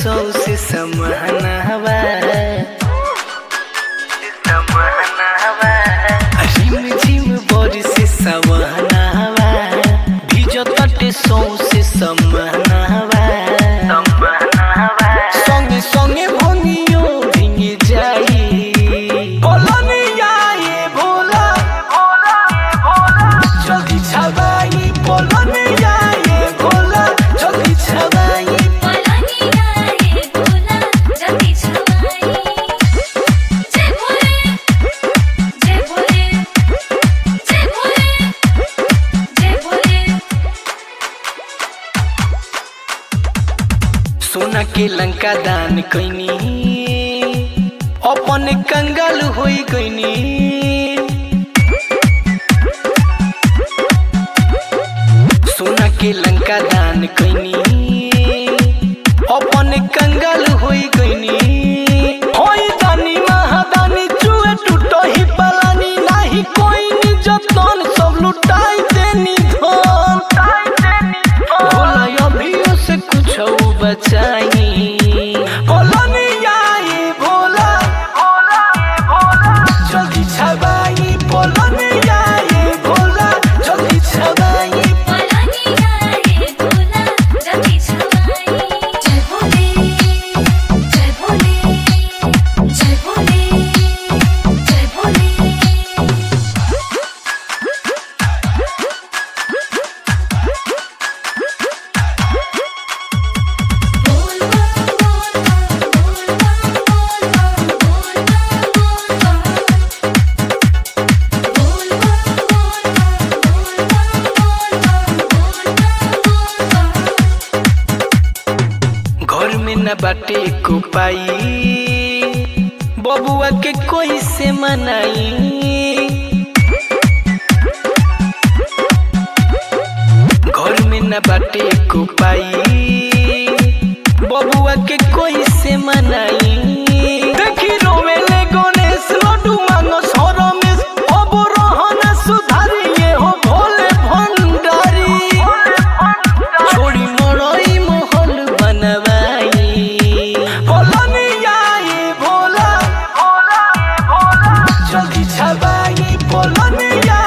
सौ से समहनावा रिम झिम बड़ी से सवहनावा भिजतटे सौ से समहनावा संगे संगे भंगियो भिंगे जाई बोलनिया ये भोला जल्दी छबाई बोलनिया ये भोला जल्दी छबाई पलानिया ये भोला जल्दी छवाई जय भोले जय भोले जय भोले जय भोले सोना के लंका दान कैनी अपन कंगाल होई गईनी सोना के लंका दान कैनी अपन कंगाल होई गईनी होई दानी महादानी चुए टूटो ही पलानी नाही कोई नि जतन सब लुटाई देनी धन भोला अभियो से कुछ बचाई बोलनिया ये भोला जल्दी छबाई बोलनिया ये भोला जल्दी छबाई पलानिया ये भोला जल्दी छवाई जय भोले जय भोले जय भोले जय भोले बोल बोल बोल बोल बोल बोल घर में न बाटे को पाई बबुआ के कोई से मनाई घर में न बाटे को पाई बबुआ के कोई से मनाई देखी रोवेले गणेश लड्डू मांगो रमेश अब रहन सुधारिए हो भोले भंडारी छोड़ी मड़ई महल बनवाई बोलनिया ये भोला जल्दी छबाई बोलनिया